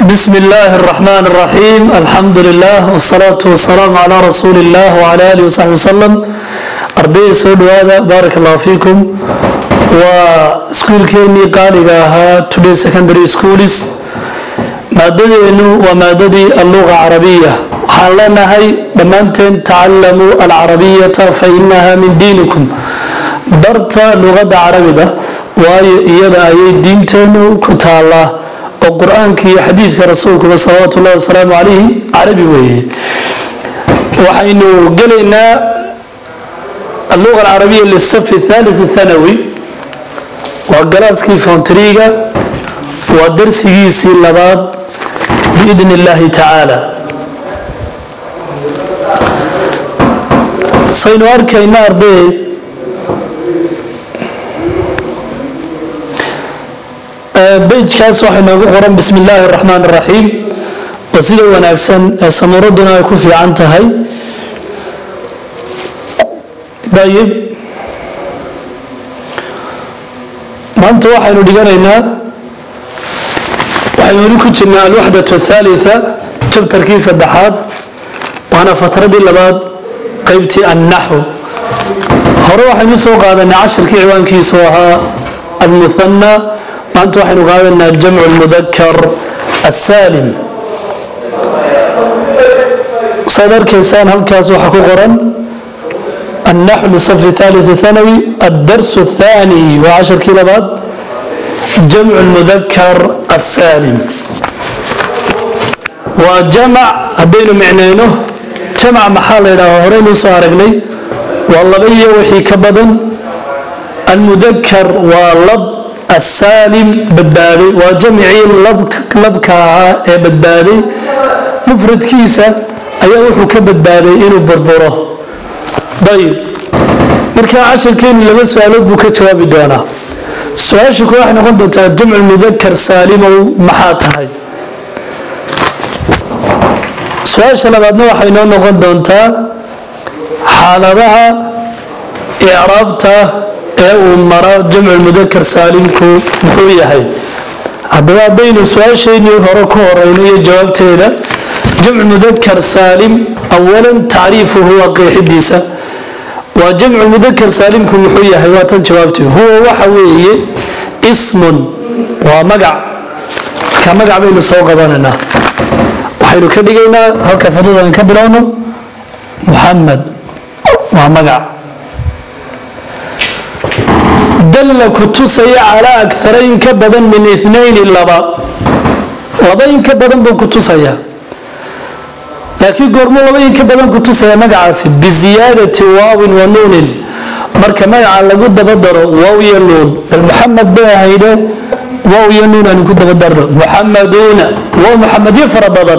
بسم الله الرحمن الرحيم الحمد لله والصلاة والسلام على رسول الله وعلى آله وصحبه وسلم أرضي سود هذا بارك الله فيكم وسكول كيني قالها today secondary schools maadadeenu waa maadadii alluga carabiya waxaan leenahay dhammaanteen tacalamuu alcarabiyata fa inaha min diinikum barta luqadda carabiga waayo iyada ayay diinteenu ku taallaa oo qur-aanka iyo xadiidka rasuulkuba salawaatu ullahi wasalaamu calayhi carabi weeye waxaynu gelaynaa alluga alcarabiya lisafi thalis thanawi waa galaaskii foontriga waa darsigiisii labaad biidn illaahi tacaala saynu arkayna arday bejkaas waxay noogu qoran bismi illaahi araxmaan araxiim oo sida wanaagsan ee samuuraduna ay ku fiican tahay dayib maanta waxaynu dhiganaynaa waxaynu weli ku jirnaa alwaxdat athaalitha jabtarkii saddexaad waana fatradii labaad qeybtii annaxw hore waxaynu soo qaadanay cashirkii ciwaankiisu ahaa almuthana maanta waxaynu qaadanaa jamcu lmudakar asaalim saad arkaysaan halkaas waxaa ku qoran annaxw lisafi thalith thanawi addarsu athani waa cashirkii labaad jamcu lmudakar asaalim waa jamac haddaynu micnayno jamac maxaa la yidhaha horeynu soo aragnay waa laba iyo wixii ka badan almudakar waa lab asaalim badbaaday waa jamicii labka ahaa ee badbaaday mufradkiisa ayaa wuxuu ka badbaaday inuu burburo ayib markaa cashirkeenu laba su-aalood buu ka jawaabi doonaa su-aasha ku waxay noqon doontaa jamcu mudakar saalimow maxaa tahay su-aasha labaadna waxay noo noqon doontaa xaaladaha icraabta ee uu mara jamcu mudakar saalimku muxuu yahay haddaba haddaynu su-aasheynii hore ku horeyno iyo jawaabteeda jamcu mudakar saalim awalan tacriifuhu waa qeexidiisa waa jamcu mudakar saalimku muxuu yahay waa tan jawaabtii huwa waxa weeye ismun waa magac marka magac baynu soo qabanaynaa waxaynu ka dhigaynaa halka fadada ka bilowno muxamed waa magac dalla ku tusaya calaa akara in ka badan min inayni laba laba in ka badan buu ku tusayaa laakiin goormuu laba in ka badan ku tusaya magacaasi biziyaadati waawin wa nuunin marka magaca lagu dabadaro waaw iyo nuun bal muxamed bay ahayde waaw iyo nuun aanu ku dabadarno muxamaduuna waa muxamedyo fara badan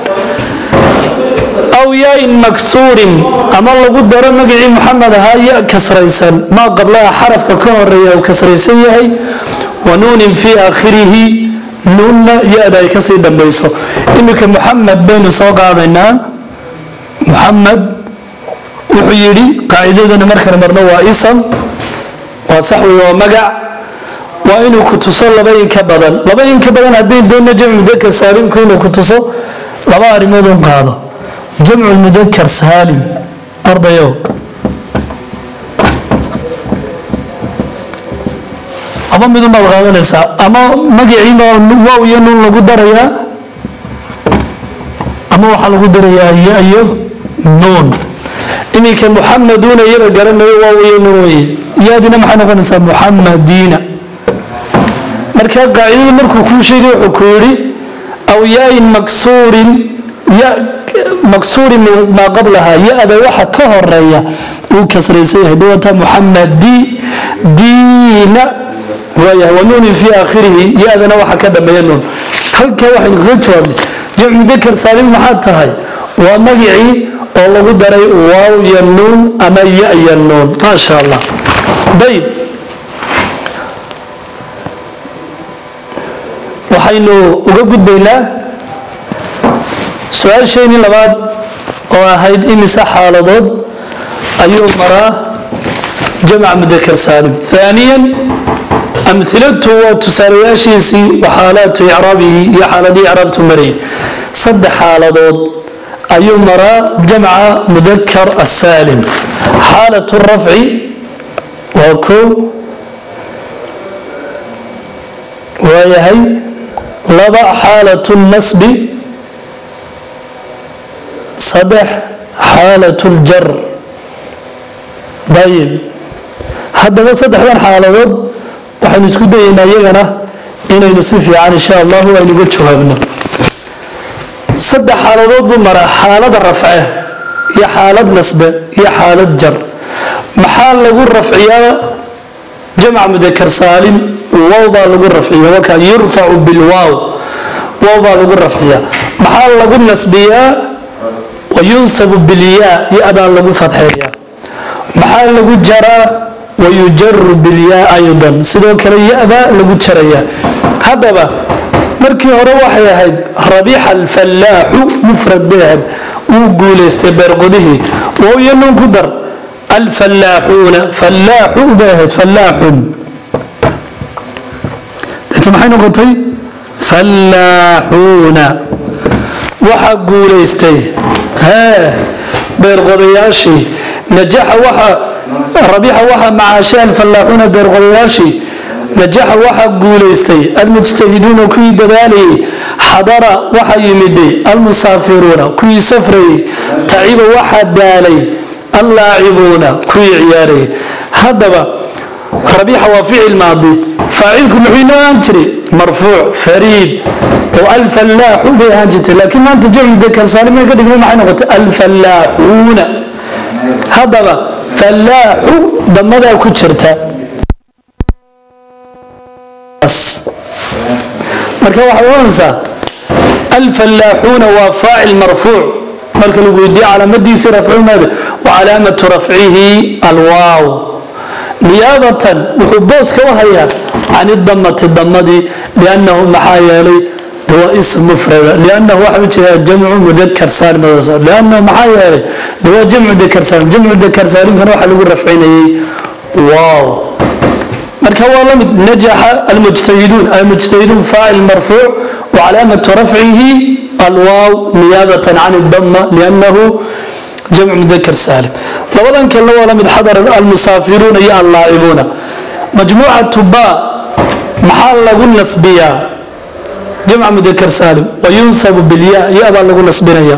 aw yain maksuurin ama lagu daro magacii muxamed ahaa ya kasraysan maa qablaha xarafka ka horeeya uu kasraysan yahay wa nuunin fii aakhirihi nuunna ya-da ay kasii dambayso iminka muxamed baynu soo qaadaynaa muxamed wuxuu yidhi qaacidadana markan marno waa isam waa saxwi waa magac waa inuu ku tuso laba in ka badan laba in ka badan haddayn doona jamcu mudakar saalimku inuu ku tuso laba arrimood un qaado jamcu mudakar saalim ardayow ama midun baad qaadanaysaa ama magaciiba waaw iyo nuun lagu darayaa ama waxaa lagu darayaa ya iyo nuun iminka muxamaduuna iyada garanayo waaw iyo nuun weye yaadina maxay noqonaysaa muxamadiina marka qaacidadii markuu kuu sheegay wuxuu ku yidhi aw yain maksuurin ya maksuurin maa qablaha ya-da waxa ka horeeya uu kasraysan yahay dawata muxamadi diina waayahay wa nuunin fii aakhirihi ya-dana waxa ka dhameeya nuun halkaa waxaynu kaga jawaabnay jamcu mudakar saalim maxaa tahay waa magicii oo lagu daray waaw iyo nuun ama ya iyo nuun maasha allah dayib waxaynu uga gudbaynaa su-aasheenii labaad oo ahayd imise xaaladood ayuu maraa jamc mudakar saalim aaniya amhilatu waa tusaalayaashiisii wa xaalaatu icraabihi iyo xaaladii icraabtu marayay saddex xaaladood ayuu maraa jamca mudakar asaalim xaalatu rafci waa kow waayahay laba xaalatu nasbi saddex xaalatu ljar dayib haddaba saddexdan xaaladood waxaynu isku dayeynaa iyagana inaynu si fiican insha allahu aynuga jawaabno saddex xaaladood buu maraa xaalada rafce iyo xaalad nasbe iyo xaalad jar maxaa lagu rafciyaa jamc mudakar saalim wow baa lagu rafciya waka yurfacu bilwaaw wow baa lagu rafciyaa maxaa lagu nasbiyaa wayunsabu bilyaa ya-baa lagu fadxeeyaa maxaa lagu jaraa wayujaru bilyaa aydan sidoo kale ya-baa lagu jarayaa haddaba markii hore waxay ahayd rabixa alfallaaxu mufrad bay ahayd wuu guulaystay beerqodihii wowyo nun ku dar alfallaaxuuna fallaaxu bay ahayd fallaaxun deeta maxay noqotay fallaaxuuna waxaa guulaystay hee beerqodayaashii najaxa waxa rabixa waxaa macaashay alfallaaxuuna beerqodayaashii najaxa waxaa guulaystay almujtahiduuna kuwii dadaalayay xadara waxaa yimiday almusaafiruuna kuwii safrayay taciba waxaa daalay allaacibuuna kuwii ciyaarayay haddaba rabiixa waa ficil maadi faacilku muxuu inoo ahaan jiray marfuuc fariid oo alfallaaxu bay ahaan jirtay laakiin maanta jamcu dakar saalimay ka dhigna maxay noqotay alfallaaxuuna haddaba fallaaxu damadaa ku jirta marka waxay oranaysaa alfallaaxuuna waa faacil marfuuc marka lagu weydiiye calaamadiisii rafcumaada wa calaamatu rafcihi alwaaw niyaabatan wuxuu booska u hayaa can idamati damadii liannahu maxaa yeelay waa ism mufrada liannahu waxa ujeedaa jamcu mudakar saalim liannahu maxaa yeelay waa jamcu dakar saalim jamcu dakar saalimkana waxaa lagu rafcinayay waaw marka waa la mid najaxa almujtahiduun almujtahiduun faacil marfuuc wacalaamatu rafcihi alwaaw niyaabatan can idama liannahu jamcu mudakar saalim labadan kalena waa la mid xadar almusaafiruuna iyo allaacibuuna majmuucatu ba maxaa lagu nasbiyaa jamca mudakar saalim wayunsabu bilya ya-baa lagu nasbinaya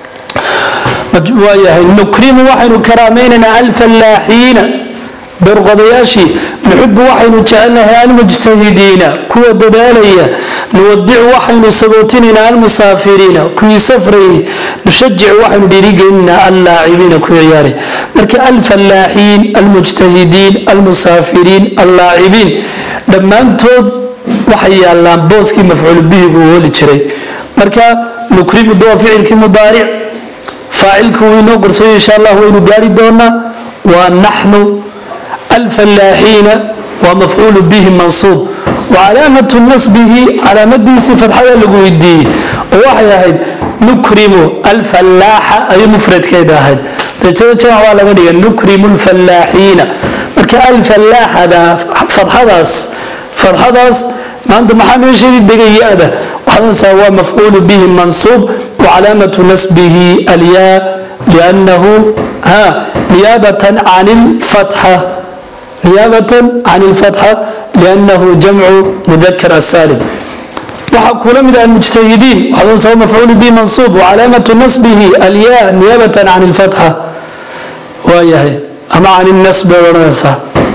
waayahay nukrimu waxaynu karaamaynaynaa alfallaaxiina beerqodayaashii nuxibu waxaynu jecelnahay almujtahidiina kuwa dadaalaya nuwadicu waxaynu sagootinaynaa almusaafiriina kuwii safrayay nushajicu waxaynu dhiirigelinaynaa allaacibiina kuwii ciyaaray marka alfallaaxiin almujtahidiin almusaafiriin allaacibiin dhammaantood waxay yaalaan booskii mafcuul bihigu uu holi jiray marka nukrimu waa ficilkii mudaaric faacilku wuu inoo qorsooy insha allah waynu gaari doonaa waa naxnu alfallaaxiina waa mafcuulu bihi mansuub wacalaamatu nasbihi calaamadiisii fadxada lagu weydiiyey oo waxay ahayd nukrimu alfallaaxa ayay mufradkeeda ahayd darajada jamac waa laga dhigay nukrimu alfallaaxiina marka alfallaaxada fadxadaas fadxadaas maanta maxaa meesheedii degay ya-da waxaadonsaa waa mafcuulu bihi mansuub wacalaamatu nasbihi alyaa liannahu ha niyaabatan can ilfatxa niyaabatan can ilfatxa liannahu jamcu mudakar asaalim waxaa kula mid ah almujtahidiin waxaadonsaa mafcuulu bihi mansuub wacalaamatu nasbihi alyaa niyaabatan can ilfatxa waayahay ama can ilnasbi oad odhanaysaa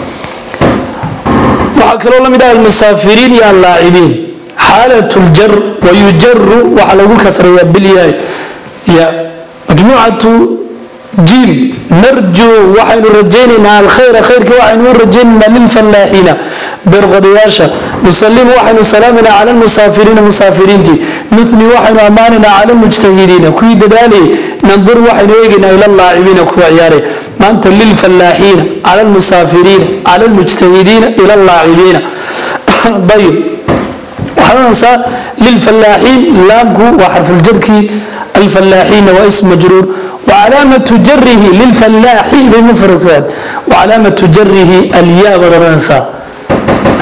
waxaa kaloo la mid ah almusaafiriin iyo allaacibiin xaalat ljar wayujaru waxaa lagu kasrayaa bilyaay ya majmuucatu jim narju waxaynu rajaynaynaa alkhayra khayrka waxaynu u rajaynaynaa lilfallaaxiina beerqodayaasha nusalimu waxaynu salaaminaa cala lmusaafiriina musaafiriintii nuni waxaynu ammaanaynaa cala lmujtahidiina kuwii dadaalayay nandur waxaynu eegaynaa ila laacibiina kuwa ciyaaray maanta lilfallaaxiina cala lmusaafiriina cala lmujtahidiina ila laacibiina ayib waxaansaa lilfallaaxiin laamku waa xarfuljarkii alfallaaxiina waa ism majruur وعلامة جره للفلاح بمفرد وعلامة جره الياء بدرنسا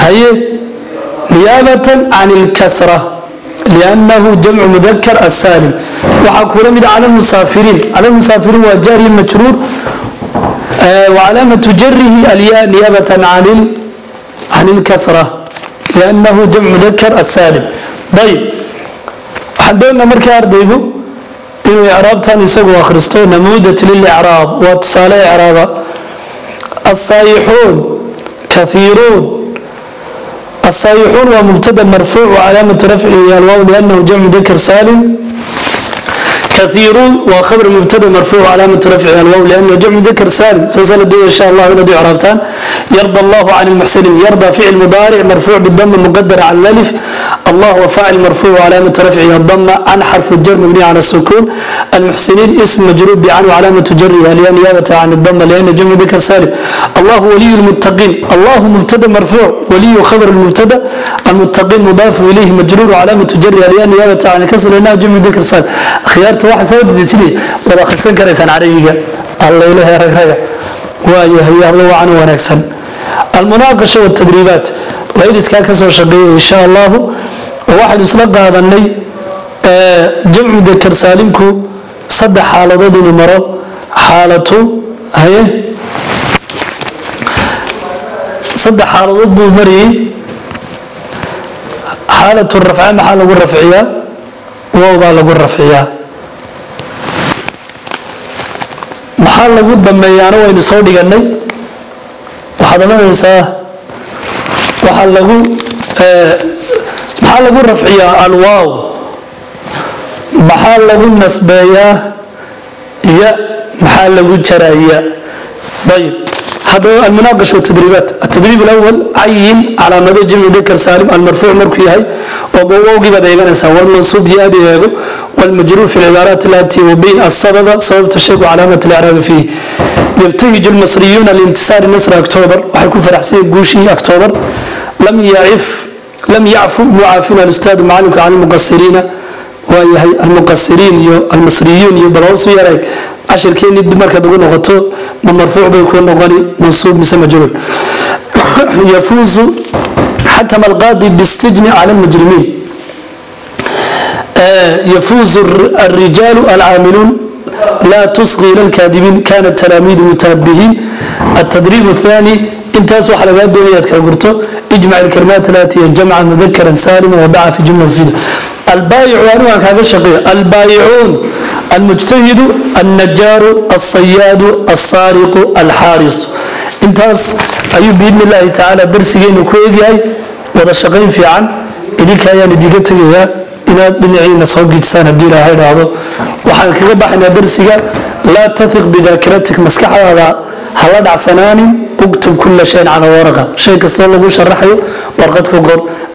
haye niyaabatan can ilkasra liannahu jamcu mudakar asaalim waxaa kula mid cala lmusaafiriin cala lmusaafiriin waa jaariya majruur وعلامة جره الياء نيابة عن ال... عن الكسرة لأنه جمع مذكر السالم طيب حدونا مركا أرديبو إنه إعراب تاني سقوا أخرستو نموذج للإعراب واتصال إعراب الصايحون كثيرون الصايحون ومبتدا مرفوع وعلامة رفعه الواو لأنه جمع مذكر سالم كثيرون وخبر مبتدا مرفوع علامة رفعه الواو لأنه جمع ذكر سالم سلسلة دي إن شاء الله هنا دي عربتان يرضى الله عن المحسنين يرضى فعل مضارع مرفوع بالضم المقدر على الألف الله وفاعل مرفوع علامة رفعه الضمة عن حرف الجر مبني على السكون المحسنين اسم مجرور بعن وعلامة جرها لأن نيابة عن الضمة لأن جمع ذكر سالم الله ولي المتقين الله مبتدا مرفوع ولي خبر المبتدا المتقين مضاف إليه مجرور وعلامة جرها لأن نيابة عن الكسر لأنها جمع ذكر سالم خيارته waxa soo dejinay wada akhrisan karaysaan carabiga alla ilaahay ragraga waayo hayaablo wacan wanaagsan almunaaqasha waltadriibaat layliskaa ka soo shaqeeya insha allahu waxaynu isla qaadanay jamcu dakar saalimku saddex xaaladood inuu maro xaalatu haye saddex xaaladood buu mariyey xaalatu rafca maxaa lagu rafciyaa wow baa lagu rafciyaa maxaa lagu dambeeyaana waynu soo dhiganay waxaad oranaysaa waxaa lagu maxaa lagu rafciyaa alwaaw maxaa lagu nasbeeyaa ya maxaa lagu jaraya ayib هذا المناقشة والتدريبات التدريب الأول عين على مدى جمع ذكر سالم المرفوع مركي هاي وبوغي بدا يغنسا والمنصوب يادي يغو والمجرور في العبارات التي وبين السبب سبب تشيك علامة الإعراب فيه يبتهج المصريون لانتصار مصر أكتوبر وحيكون في رحسين قوشي أكتوبر لم يعف لم يعفو معافين الأستاذ معلمك عن المقصرين وهي المقصرين المصريون يبلغوا يريك cashirkeeni dib markaad ugu noqoto ma marfuuc bay ku noqoni mansuub mise majruur yafuuzu xakama alqaadi bisijni cala almujrimiin يفوز الرجال العاملون لا تصغي الى الكاذبين كان التلاميذ متنبهين التدريب الثاني انتاس وحلقات دنيات كالقرطو اجمع الكلمات التي جمعا مذكرا سالما وضعها في جمله مفيده البايع وانواع هذا شقيق البايعون المجتهد النجار الصياد السارق الحارس انتاس ايو باذن الله تعالى درسيين كويغاي ودا شقين في عن idinka ayaan idiga tegayaa inaad dhinaciina soo giijsaan haddii ilaahay dhaahdo waxaan kaga baxaynaa darsiga laa tafiq bidaakiratik maskaxdaada hala dhacsanaanin uktub kulla shayin cala waraqa shay kastoo lagu sharaxayo warqad ku qor